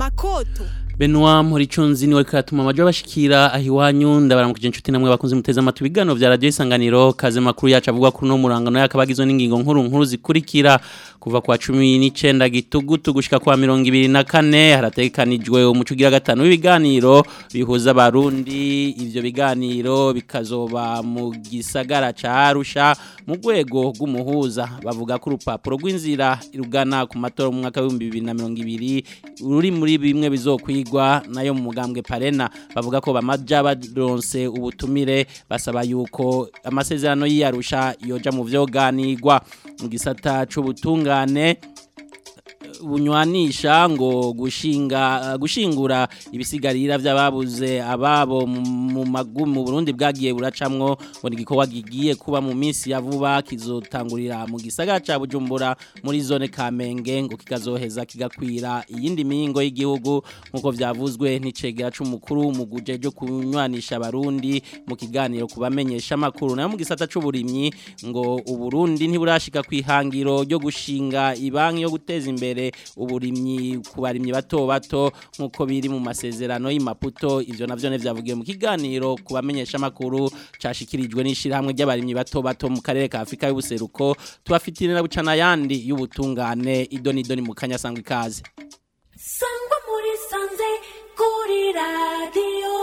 makoto Benoit Muricunzi niwe katuma amajo bashikira ahiwanyu ndabaramukije inshuti namwe bakunze muteza amatu bigano vya radio isanganiro kaze makuru yacu avuga kuri no murangano yakabagizwe n'ingingo nkuru nkuru zikurikira kuva kwa 19 gitugutu gushika kwa 24 haratekanijwe umucugira gatanu w'ibiganiro bihuza abarundi ivyo biganiro bikazoba mu gisagara ca Arusha mu rwego rw'umuhuza bavuga ko urupapuro rw'inzira irugana ku matora mu mwaka wa 2020 ruri muri bimwe bizokwigwa nayo mu mugambwe parena bavuga ko bamaja baronse ubutumire basaba yuko amasezerano y'iyarusha yoja mu vyoganirwa mu gisata c'ubutungane bunywanisha ngo gushinga gushingura ibisigarira by'ababuze ababo mu magumu mu Burundi bwagiye buracamwo ngo nigikowa gigiye kuba mu minsi ya vuba kizotangurira mu gisagara ca Bujumbura muri zone Kamenge ngo kikazoheza kigakwira iyindi mihingo y'igihugu nkuko vyavuzwe n'icegera c'umukuru mu gujeje kunywanisha abarundi mu kiganiro kubamenyesha makuru nayo mu gisata c'uburimyi ngo uburundi ntiburashika kwihangiro ryo gushinga ibanki yo guteza imbere uburimyi ku barimyi bato bato nk'uko biri mu masezerano y'imaputo ivyo navyo ne vyavugiwe mu kiganiro ku bamenyesha makuru cashikirijwe n'ishirahamwe ry'abarimyi bato bato mu karere ka Afrika y'ubuseruko tubafitirira bucana yandi y'ubutungane idoni idoni mu kanya sangwa ikaze sangwa muri sanze kuri radio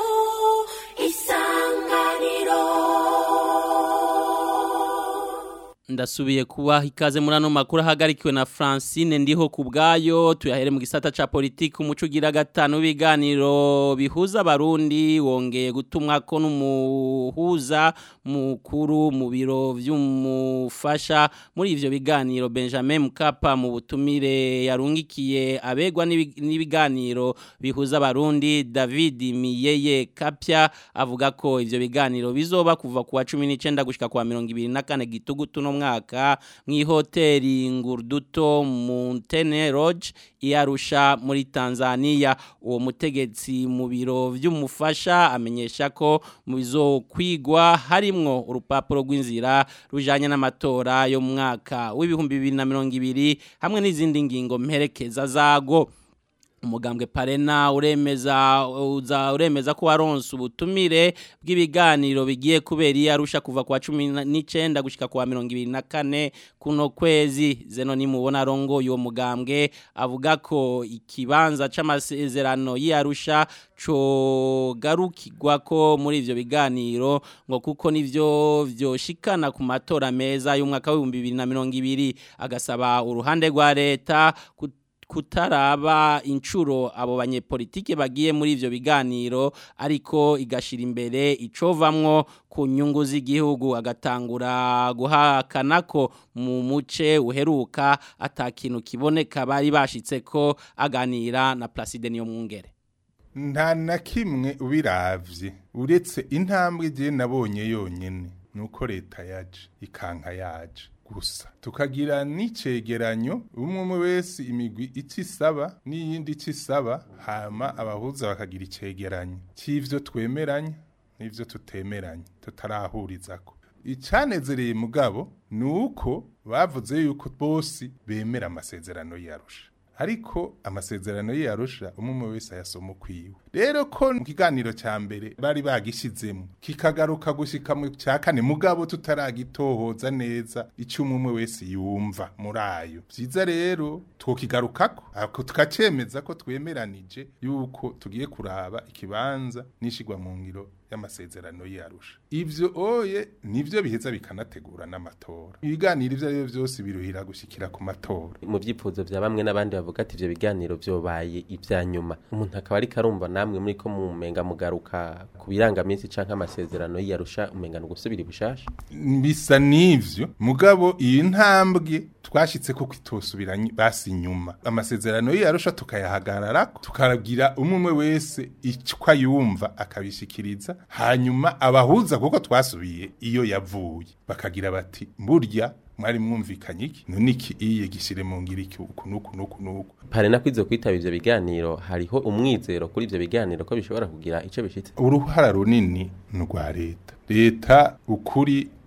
isanganiro ndasubiye kuba ikaze muri ano makuru ahagarikiwe na Francine ndiho ku bwayo tuyahere mu gisata ca politiki umuco ugira gatanu w'ibiganiro bihuza abarundi wongeye gutumwa ko n'umuhuza mukuru mu biro vy'umufasha muri ivyo biganiro Benjamin Mkapa mu butumire yarungikiye abegwa n'ibiganiro bihuza abarundi David Miyeye Kapya avuga ko ivyo biganiro bizoba kuva kuwa 19 gushika kwa 24 gitugutu no mwaka mw'ihoteli Ngurduto Mountain Lodge iyarusha muri Tanzania uwo mutegetsi mu biro vy'umufasha amenyesha ko mu bizokwigwa harimwo urupapuro rw'inzira rujanye n'amatora yo mu mwaka w'ibihumbi 2020 hamwe n'izindi ngingo mperekeza zago umugambwe parena uremeza uza uremeza ko waronse ubutumire bw'ibiganiro bigiye kubera iyarusha kuva kwa 19 gushika kwa 24 kuno kwezi zeno ni mubona rongo yo mugambwe avuga ko ikibanza c'amasezerano y'iyarusha co garukirwa ko muri ivyo biganiro ngo kuko nivyo vyoshikana ku matora meza y'umwaka wa 2020 agasaba uruhande rwa leta kutaraba inshuro abo banyepolitike bagiye muri ivyo biganiro ariko igashira imbere icovamwo ku nyungu z'igihugu agatangura guhakana ko mu muce uheruka atakintu kiboneka bari bashitse ko aganira na Placide niyo mwungere nta na kimwe ubiravye uretse intambwe je nabonye yonyene nuko leta yaje ikanka yaje gusa tukagira n'icegeranyo umwe wese imigwi icisaba n'iyindi icisaba hama abahuza bakagira icegeranyo c'ivyo twemeranya n'ivyo tutemeranya tutarahurizako icanezereye mugabo nuko bavuze yuko bose bemera amasezerano yarusha ariko amasezerano yarusha umwe wese ayasoma ukwiwe rero ko mu kiganiro cya mbere bari bagishizemo kikagaruka gushika mu cya kane mugabo tutaragitohoza neza icyo umwe wese yumva muri ayo byiza rero twokigarukako ako tukacemeza ko twemeranije yuko tugiye kuraba ikibanza nishigwa mu ngiro y'amasezerano yarusha ivyo oye nivyo biheza bikanategura n'amatora ibiganiro ivyo arivyo vyose biruhira gushikira ku matora mu vyifuzo vya bamwe n'abandi bavuga ati ivyo biganiro vyobaye ivya nyuma umuntu akaba ariko arumva namwe muri ko mumenga mugaruka ku birangaminsi canke amasezerano y'iyarusha umenga no gusubira bushasha bisa n'ivyo mugabo iyi ntambwe twashitse ko kwitosubira basi nyuma amasezerano y'iyarusha tukayahagararako tukagira umwe wese icyo yumva akabishikiriza hanyuma abahuza kuko twasubiye iyo yavuye bakagira bati burya mwari mwumvikanye iki none iki iye gishire mu ngira iki uku nuku nuku nuku parena kwizo kwitaba ivyo biganiro hariho umwizero kuri ivyo biganiro ko bishobora kugira ico bishitse uruhara runini rwa leta leta ukuri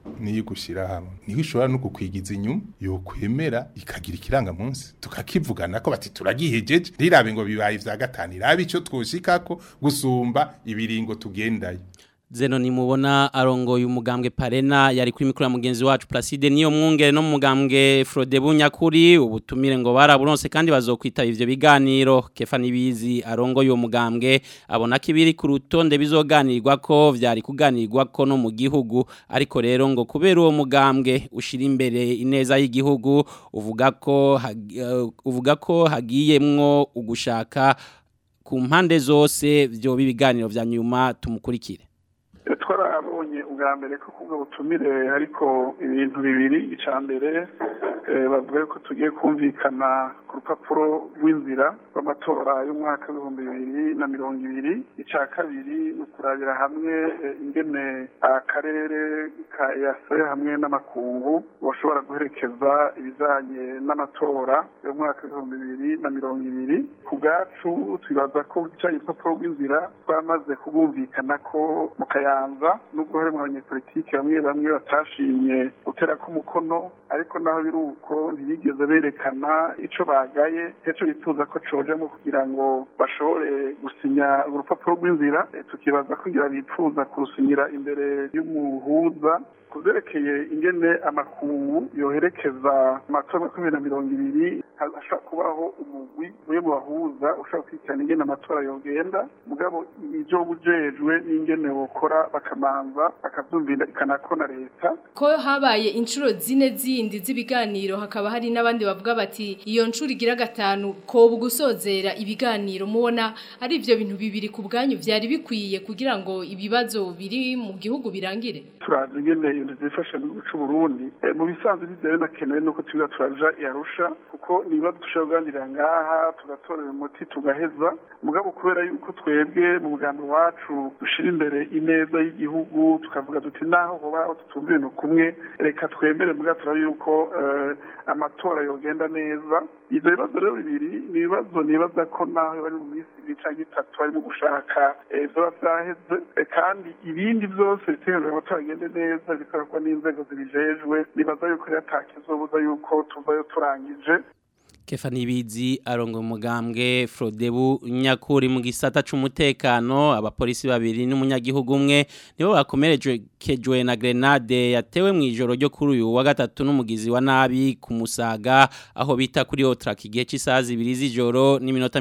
niyo gushyira hamwe niho ishobora no kukwigiza inyuma yokwemera ikagira ikirangamunsi tukakivugana ko bati turagihejeje ntirabe ngo bibaye ibya gatanu irabe icyo twoshikako gusumba ibiringo tugendayo Zeno ni mubona arongoye umugambwe Parena yari kuri mikro ya mugenzi wacu Placide niyo mwungere no mu mugambwe Frodebu nyakuri ubutumire ngo baraburonse kandi bazokwitaba ivyo biganiro Kefa nibizi arongoye uwo mugambwe abona kibiri ku rutonde bizoganirwa ko vyari kuganirwa ko no mu gihugu ariko rero ngo kubera uwo mugambwe ushira imbere ineza y'igihugu uvuga ko hag- eh, uvuga ko hagiyemwo ugushaka ku mpande zose vyo bibiganiro vya nyuma tumukurikire twarabonye ubwa mbere ko kubwo butumire ariko ibintu bibiri icya mbere eh, bavuga ko tugiye kumvikana ku rupapuro rw'inzira rw'amatora y'umwaka w'ibihumbi bibiri na mirongo ibiri icya kabiri ni ukurabira hamwe eh, ingene akarere ka yase hamwe n'amakungu bashobora guherekeza ibijyanye n'amatora y'umwaka w'ibihumbi bibiri na mirongo ibiri ku bwacu twibaza ko icyayi urupapuro rw'inzira twamaze kubumvikana ko mu kayanza nubwo harimo abanyepolitiki bamwe bamwe batashimye gutera k'umukono ariko naho biri uko ntibigeze berekana ico bagaye heco bifuza ko cojemo kugira ngo bashobore gusinya urupapuro rw'inzira Eh, tukibaza ko ngira bifuza kurusinyira imbere y'umuhuza kuzerekeye ingene amakungu yoherekeza amatora makumyabiri na mirongo ibiri hashobora kubaho umugwi umwe mu bahuza ushobora kwitana ingene amatora yogenda mugabo ibyo bujejwe n'ingene wokora bakamanza bakavyumvira ikanako na leta ko habaye inshuro zine zindi z'ibiganiro hakaba hari n'abandi bavuga bati iyo nshuro igira gatanu ko gusozera ibiganiro mubona ari ibyo bintu bibiri ku bwanyu byari bikwiye kugira ngo ibibazo biri mu gihugu birangire turazi ingene ibintu zifasha mu gihugu c'u Burundi Eh, mu bisanzwe ntivyari nakenewe nuko tubiga turaja yarusha kuko ni ibibazo dushobora kuganirira ngaha tugatorera umuti tugaheza mugabo kubera yuko twebwe mu mugambi wacu dushira imbere ineza y'igihugu tukavuga duti naho hoba tutumva ibintu kumwe reka twemere muga turaba yuko eh, amatora yogenda neza ivyo bibazo rero bibiri ni ibibazo nibaza ko naho bari mu minsi ibiri canke itatu barimo gushaka eh, vyoba vyaheze Eh, kandi ibindi vyose bitegerezwa amatora agende neza bikorerwa n'inzego zibijejwe nibaza yuko rero atakizobuza yuko tuvayo turangije Kefa nibizi arongo umugambwe Frodebu nyakuri mu gisata c'umutekano abapolisi babiri n'umunyagihugu umwe nibo bakomerejwe kejwe na grenade yatewe mu ijoro ryo kuri uyu wa gatatu n'umugizi wa nabi ku Musaga aho bita kuri Otrak igihe cy'isaha zibiri z'ijoro n'iminota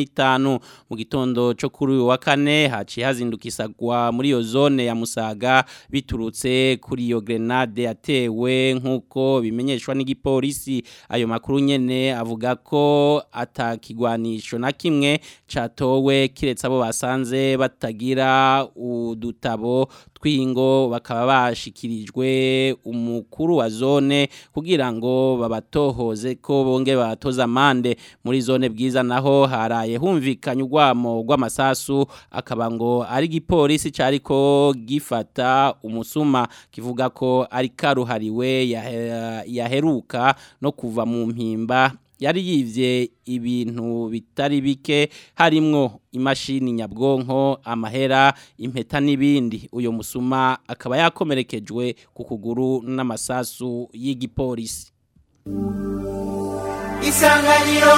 45 mu gitondo cyo kuri uyu wa kane haciye hazinduka isagwa muri iyo zone ya Musaga biturutse kuri iyo grenade yatewe nk'uko bimenyeshwa n'igipolisi ayo makuru nyene avuga ko atakigwanisho na kimwe catowe kiretse abo basanze batagira udutabo twingo bakaba bashikirijwe umukuru wa zone kugira ngo babatohoze ko bonge batoza amande muri zone bwiza naho haraye humvikanye urwamo rw'amasasu akaba ngo ari igipolisi cariko gifata umusuma kivuga ko ari karuhariwe yahe- yaheruka no kuva mu mpimba yari yivye ibintu bitari bike harimwo imashini nyabwonko amahera impeta n'ibindi uyo musuma akaba yakomerekejwe ku kuguru n'amasasu y'igipolisi isanganiro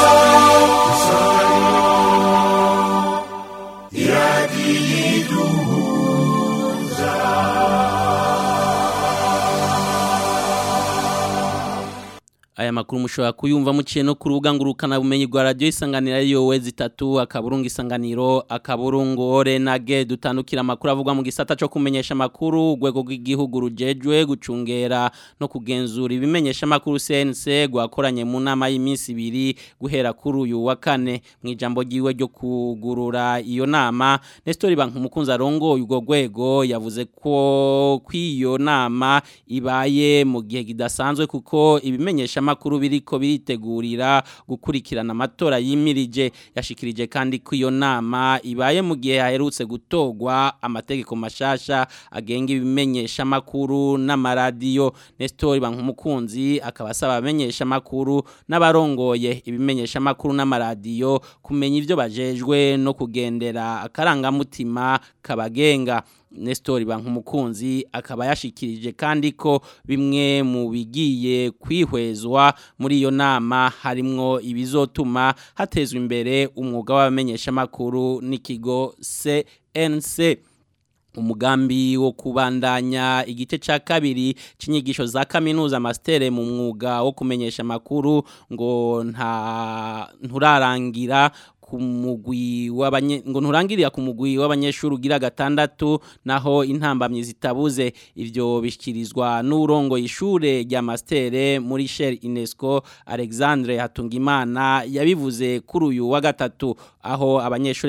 aya makuru mushobora kuyumva muciye no ku rubuga ngurukana bumenyi rwa radio isanganira yowe zitatu akaburungu isanganiro akaburungu ore na ge dutandukira amakuru avugwa mu gisata cyo kumenyesha amakuru urwego rw'igihugu rujejwe gucungera no kugenzura ibimenyesha amakuru CNC gwakoranye mu nama y'iminsi ibiri guhera kuri uyu wa kane mu ijambo ryiwe ryo kugurura iyo nama Nestor Bank umukunzi arongo urwo rwego yavuze ko kw'iyo nama ibaye mu gihe kidasanzwe kuko ibimenyesha makuru biriko biritegurira gukurikirana amatora yimirije yashikirije kandi ko iyo nama ibaye mu gihe haherutse gutogwa amategeko mashasha agenga ibimenyesha makuru n'amaradiyo Nestor Bankumukunzi akaba asaba abamenyesha makuru n'abarongoye ibimenyesha makuru n'amaradiyo kumenya ivyo bajejwe no kugendera akarangamutima kabagenga Nestor Bankumukunzi akaba yashikirije kandi ko bimwe mu bigiye kwihwezwa muri iyo nama harimwo ibizotuma hatezwa imbere umwuga w'abamenyesha makuru n'ikigo CNC umugambi wo kubandanya igice ca kabiri cinyigisho za kaminuza master mu mwuga wo kumenyesha makuru ngo nta nturarangira ku mugwi w'abanye ngo nturangirira ku mugwi w'abanyeshuri ugira gatandatu naho intambamye zitabuze ivyo bishikirizwa n'urongo ishure rya mastere muri Shell UNESCO Alexandre Hatungimana yabivuze kuri uyu wa gatatu aho abanyeshuri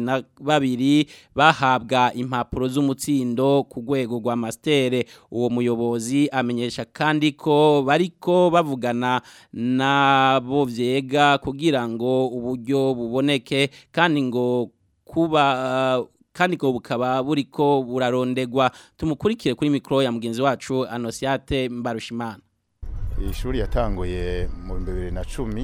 22 bahabwa impapuro z'umutsindo ku rwego rwa mastere uwo muyobozi amenyesha kandi ko bariko bavugana nabo vyega kugira ngo uburyo buboneke kandi ngo kuba kandi ngo bukaba buriko burarondegwa tumukurikire kuri mikro ya mugenzi wacu Anosiate Mbarushimana ishuri yatanguye mu 2010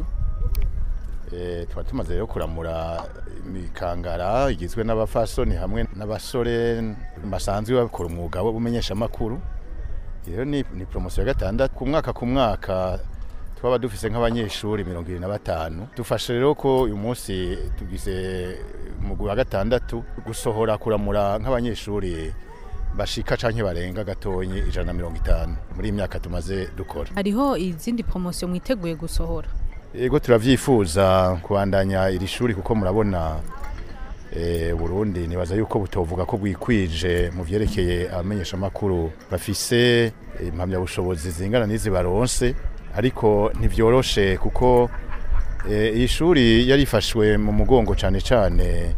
eh twari tumaze rero kuramura imikangara igizwe n'abafasoni hamwe n'abasore basanzwe bakora umwuga wo bumenyesha makuru iyo ni, ni promotion ya gatandatu ku mwaka ku mwaka twaba dufise nk'abanyeshuri mirongo ibiri na batanu dufashe rero ko uyu munsi tugize umugwi wa gatandatu gusohora kuramura nk'abanyeshuri bashika canke barenga gatonyi ijana na mirongo itanu muri iyi myaka tumaze dukora hariho izindi promosiyo mwiteguye gusohora yego turavyifuza kubandanya iri shuri kuko murabona e, Burundi nibaza yuko butovuga ko bwikwije mu vyerekeye abamenyeshamakuru bafise impamyabushobozi zingana n'izi baronse ariko ntivyoroshe kuko iyi shuri yarifashwe mu mugongo cyane cyane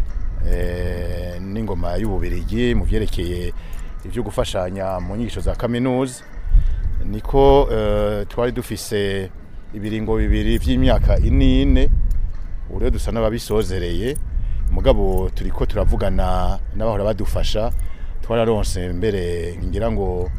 n'ingoma y'ububirigi mu byerekeye ibyo gufashanya mu nyigisho za kaminuza niko twari dufise ibiringo bibiri by'imyaka inine ubu rero dusa n'ababisozereye umugabo turi ko turavugana n'abahora badufasha twararonse mbere ngira ngo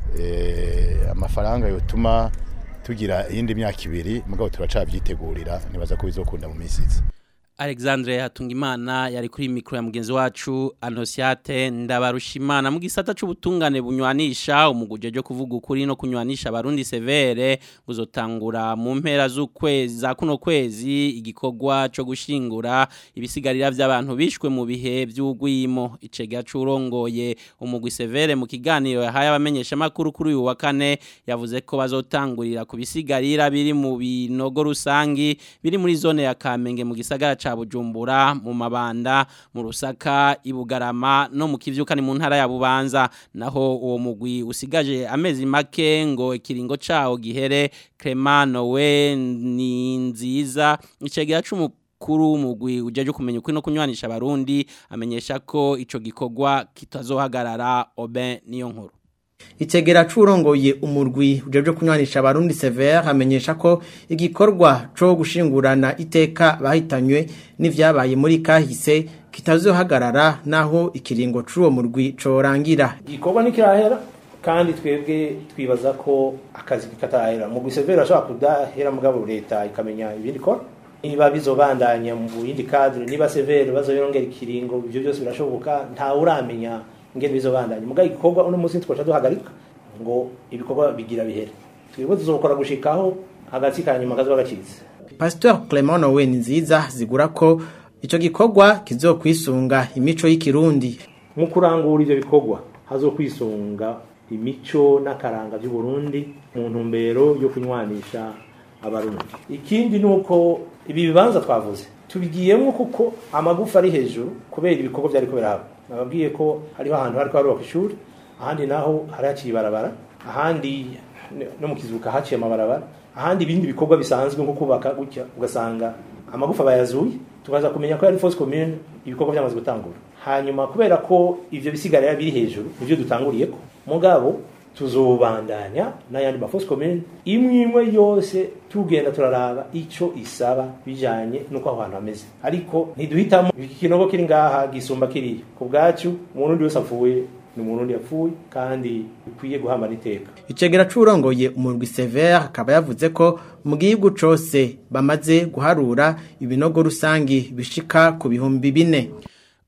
amafaranga yotuma tugira iyindi myaka ibiri mugabo turacabyitegurira nibaza ko bizokunda mu minsi iza Alexandre Hatungimana yari kuri mikro ya mugenzi wacu Anosiate Ndabarushimana mu gisata c'ubutungane bunywanisha umuguje jo kuvuga ukuri no kunywanisha abarundi severe buzotangura mu mpera z'ukwezi za kuno kwezi igikorwa co gushingura ibisigarira by'abantu bishwe mu bihe by'ugwimo icega curongoye umugwi severe mu kiganiro yahaye abamenyesha makuru kuri uyu wa kane yavuze ko bazotangurira ku bisigarira biri mu binogo rusangi biri muri zone ya Kamenge mu gisagara ca Bujumbura mu mabanda mu Rusaka ibugarama no mu kivyukani mu ntara ya Bubanza naho uwo mugwi usigaje amezi make ngo ikiringo cawo gihere Cremano we ni nziza icegera cumu kuru umugwi ujaje kumenya uko no kunywanisha abarundi amenyesha ko ico gikorwa kitazohagarara Oben niyo nkuru Itegera curongoye umurwi ujeje kunywanisha abarundi severe amenyesha ko igikorwa co gushingurana iteka bahitanywe n'ivyabaye muri kahise kitazohagarara naho ikiringo c'uwo murwi corangira. Igikorwa nikirahera kandi twebwe twibaza ko akazi katahera mu gusevera ashobora kudahera mugabo leta ikamenya ibindi kora niba bizobandanya mu yindi cadre niba severe bazoyongera ikiringo ibyo byose birashoboka nta uramenya ngene bizobandanya muga igikorwa uno munsi twacha duhagarika ngo ibikorwa bigira bihere twebwe tuzokora gushikaho hagati kanyuma kazo bagacize Pastor Clement Nowe nziza zigura ko ico gikorwa kizokwisunga imico y'ikirundi mu kurangura ivyo bikorwa hazokwisunga imico n'akaranga by'u Burundi mu ntumbero yo kunywanisha abarundi ikindi nuko ibi bibanza twavuze tubigiyemo kuko amagufa ari hejuru kubera ibikorwa byari ko biraba nababwiye ko hariho ahantu hari harubaka ishuri ahandi naho hari haciye ibarabara ahandi no mu kizuka haciye amabarabara ahandi ibindi bikorwa bisanzwe nko kubaka gutya ugasanga amagufa bayazuye tukaza kumenya ko yari force commune ibikorwa byamaze gutangura hanyuma kubera ko ivyo bisigarira biri hejuru nivyo dutanguriye ko mugabo tuzobandanya n'ayandi ma force commune imwe imwe yose tugenda turaraba ico isaba bijanye nuko aho hantu hameze ariko ntiduhitamo ikinogo kiri ngaha gisumba kiriya ku bwacu umuntu wese apfuye ni umuntu yapfuye kandi bikwiye guhamba n'iteka icegera curongoye umurwi severe akaba yavuze ko mu gihugu cose bamaze guharura ibinogo rusangi bishika ku bihumbi bine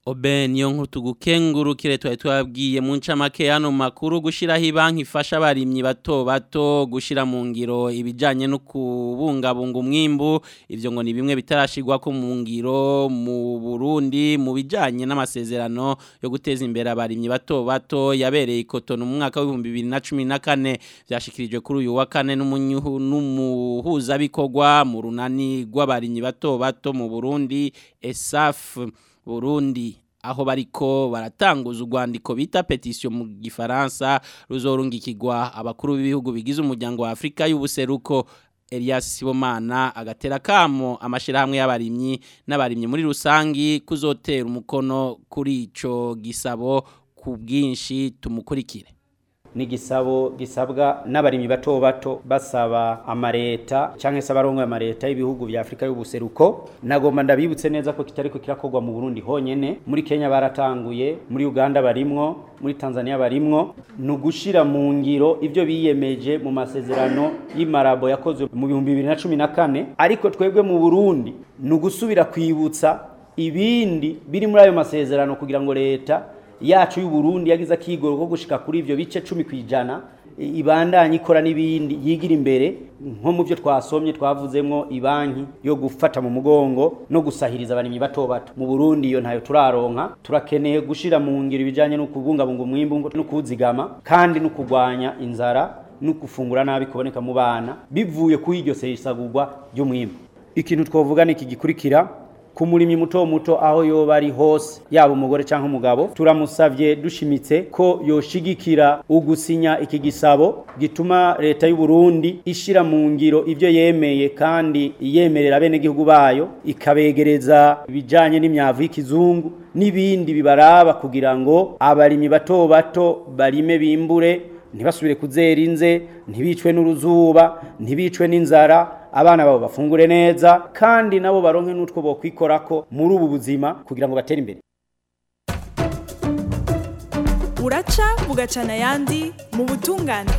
Obe niyo nkuru tugukengurukire twari twabwiye mu ncamake hano makuru gushiraho ibanki ifasha abarimyi bato bato gushira mu ngiro ibijanye no kubungabunga umwimbu ivyo ngo ni bimwe bitarashirwa ko mu ngiro mu Burundi mu bijanye n'amasezerano yo guteza imbere abarimyi bato bato yabereye ikotono mu mwaka wa 2014 byashikirijwe kuri uyu wa kane n'umunyuhu n'umuhuza bikorwa mu runani rw'abarimyi bato bato mu Burundi ESAF Burundi aho bariko baratanguza urwandiko bita petition mu gifaransa ruzorungikirwa abakuru b'ibihugu bigize umuryango wa Afrika y'ubuseruko Elias Sibomana agatera kamo amashirahamwe y'abarimyi n'abarimyi muri rusangi kuzotera umukono kuri ico gisabo ku bwinshi tumukurikire ni gisabo gisabwa n'abarimyi bato bato basaba amareta cyangwa se abarongo amareta y'ibihugu vya Afrika y'ubuseruko nagomba ndabibutse neza ko kitari ko kirakorwa mu Burundi honyene muri Kenya baratanguye muri Uganda barimwo muri Tanzania barimwo ni ugushira mu ngiro ivyo biyemeje mu masezerano y'imarabo yakozwe mu bihumbi bibiri na cumi na kane ariko twebwe mu Burundi ni ugusubira kwibutsa ibindi biri muri ayo masezerano kugira ngo leta yacu y'u Burundi yagize akigoro ko gushika kuri ivyo bice 10 kwijana ibandanye ikora n'ibindi yigira imbere nko mu byo twasomye twavuzemwo ibanki yo gufata mu mugongo no gusahiriza abarimyi bato bato mu Burundi iyo ntayo turaronka turakeneye gushira mu ngiro ibijanye no kubungabunga umwimbu no kuwuzigama kandi no kugwanya inzara no gufungura nabi kuboneka mu bana bivuye kuri iryo sesagurwa ry'umwimbu ikintu twovuga ni iki gikurikira ku murimyi muto muto aho yoba ari hose yaba umugore cyangwa umugabo turamusavye dushimitse ko yoshigikira ugusinya iki gisabo gituma leta y'u Burundi ishira mu ngiro ivyo yemeye kandi yemerera abenegihugu bayo ikabegereza ibijanye n'imyavu y'ikizungu n'ibindi bibaraba kugira ngo abarimyi bato bato barime bimbure ntibasubire kuzera inze ntibicwe n'uruzuba ntibicwe n'inzara abana babo bafungure neza kandi nabo baronke n'utwo bokwikorako muri ubu buzima kugira ngo batere imbere uraca bugacana ayandi mu butungane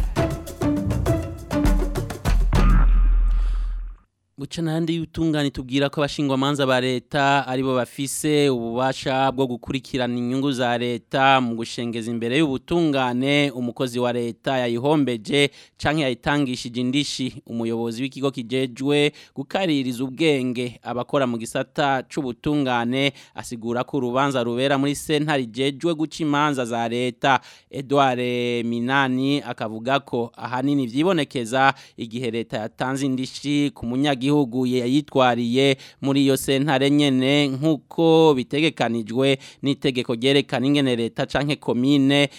Buca nandi y'utungane tubwira ko abashingwa manza ba leta aribo bafise ububasha bwo gukurikirana inyungu za leta mu gushengeza imbere y'ubutungane umukozi wa leta yayihombeje canke yayitangishije indishi umuyobozi w'ikigo kijejwe gukaririza ubwenge abakora mu gisata c'ubutungane asigura ko urubanza rubera muri sentare jejwe guca imanza za leta Edouard Minani akavuga ko ahanini vyibonekeza igihe leta yatanze indishi ku munyagi igihugu yayitwariye muri iyo sentare nyene nkuko bitegekanijwe n'itegeko ryerekana ingene leta canke komine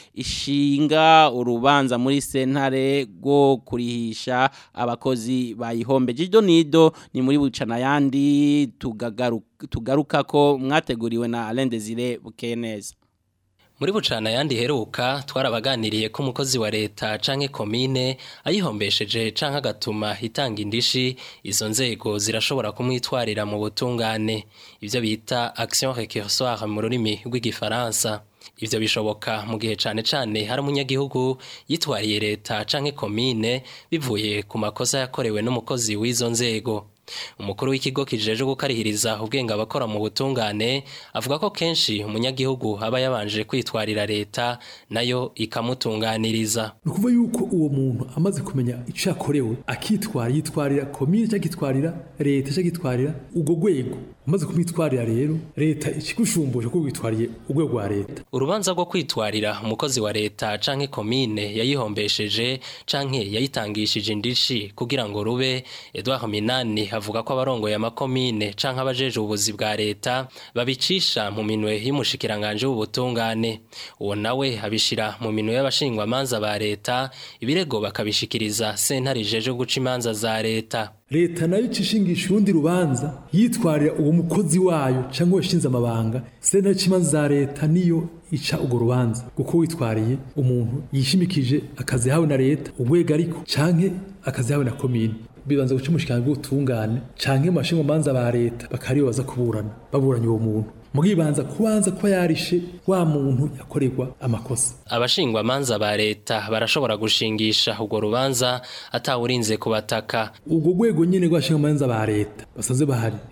ishinga urubanza muri sentare rwo kurihisha abakozi bayihombe jido nido ni muri bucana yandi tugagaruka tugaruka ko mwateguriwe na Alain Desire Bukeneza muri bucana yandi heruka twarabaganiriye ko umukozi wa leta canke komine ayihombesheje canke agatuma itanga indishi izo nzego zirashobora kumwitwarira mu butungane ivyo bita action récursoire mu rurimi rw'igifaransa ivyo bishoboka mu gihe cane cane hari umunyagihugu yitwariye leta canke komine bivuye ku makosa yakorewe n'umukozi w'izo nzego umukuru w'ikigo kijeje gukarihiriza ubwenge abakora mu butungane avuga ko kenshi umunyagihugu aba yabanje kwitwarira leta nayo ikamutunganiriza ni ukuvuga yuko uwo muntu amaze kumenya icyo yakorewe akitwara yitwarira komine cyangwa akitwarira leta cyangwa akitwarira urwo rwego umaze kumwitwarira rero leta ikigushumbuje ko witwariye urwego rwa leta urubanza rwo kwitwarira umukozi wa leta canke komine yayihombesheje canke yayitangishije indishi kugira ngo rube Edouard Minani avuga ko abarongoye amakomine canke abajeje ubuzi bwa leta babicisha mu minwe y'umushikiranganje w'ubutungane uwo nawe abishira mu minwe y'abashingwa manza ba leta ibirego bakabishikiriza sentare jeje guca imanza za leta leta nayo icishingisha urundi rubanza yitwarira uwo mukozi wayo cyangwa washinze amabanga sentare c'imanza za leta niyo ica urwo rubanza kuko witwariye umuntu yishimikije akazi yahawe na leta urwego ariko canke akazi yahawe na komine bibanza guca umushikirano bw'ubutungane canke mu bashinga manza ba leta bakariyo baza kuburana baburanye uwo muntu mugibanza kubanza kuba yarishe wa muntu yakorerwa amakosa abashingwa manza ba leta barashobora gushingisha urwo rubanza atawurinze kubataka ubwo rwego nyene rw'abashinga manza ba leta basanze bahari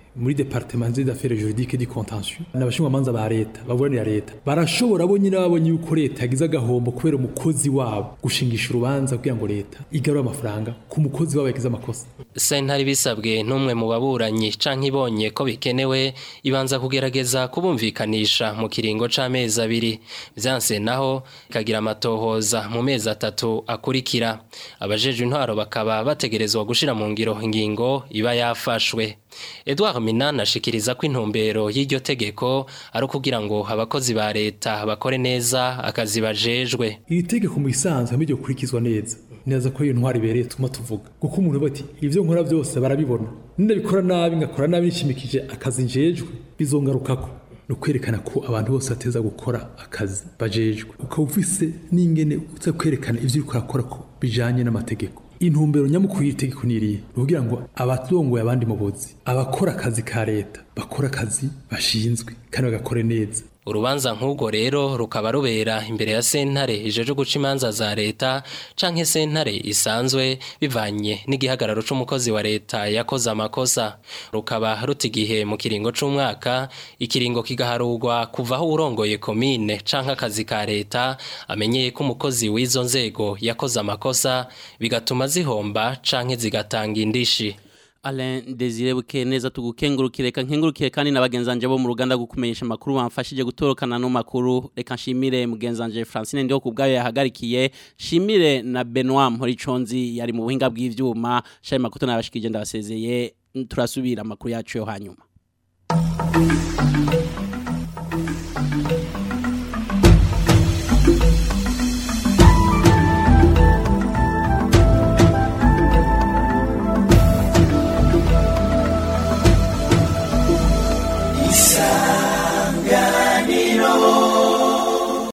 muri departement des affaires juridiques du contentieux n'abashingwamanza ba leta baburanira leta barashobora bo nyine babonye yuko leta yagize agahombo kubera umukozi wabo gushingisha urubanza kugira ngo leta igarure amafaranga ku mukozi wabo yagize amakosa sentare bisabwe n'umwe mu baburanyi canke ibonye ko bikenewe ibanza kugerageza kubumvikanisha mu kiringo c'amezi abiri vyanse naho ikagira amatohoza mu mezi atatu akurikira abajejwe intwaro bakaba bategerezwa gushira mu ngiro ingingo iba yafashwe Edouard Minana ashikiriza ko intumbero y'iryo tegeko ari ukugira ngo abakozi ba leta bakore neza akazi bajejwe iri tegeko mu bisanzwe hamwe kurikizwa neza neza ko iyo ntwari ibereye tuma tuvuga kuko umuntu bati ivyo nkora byose barabibona ndabikora nabi ngakora nabi nishimikije akazi njejwe bizongarukako no kwerekana ko abantu bose bateza gukora akazi bajejwe ukaba ufise n'ingene uza kwerekana ivyo uriko urakora ko bijanye n'amategeko intumbero nyamukuru y'itegeko niriye kugira ngo abatongoye abandi mu buzi abakora akazi ka leta bakora akazi bashinzwe kandi bagakore neza urubanza nk'ubwo rero rukaba rubera imbere ya sentare ijeje guca imanza za leta canke sentare isanzwe bivanye n'igihagararo c'umukozi wa leta yakoze amakosa rukaba ruta igihe mu kiringo c'umwaka ikiringo kigaharurwa kuvaho urongoye komine canke akazi ka leta amenyeye ko umukozi w'izo nzego yakoze amakosa bigatuma zihomba canke zigatanga indishi Alain Desire Bukeneza tugukengurukire reka nkengurukire kandi nabagenzanje bo mu ruganda gukumenyesha makuru bamfashije gutorokana no makuru reka nshimire mugenzanje Francine ndiho kubgayo yahagarikiye shimire na Benoit Mporiconzi yari mu buhinga bw'ivyuma shaye makuto nabashikije ndabasezeye turasubira makuru yacu yo hanyuma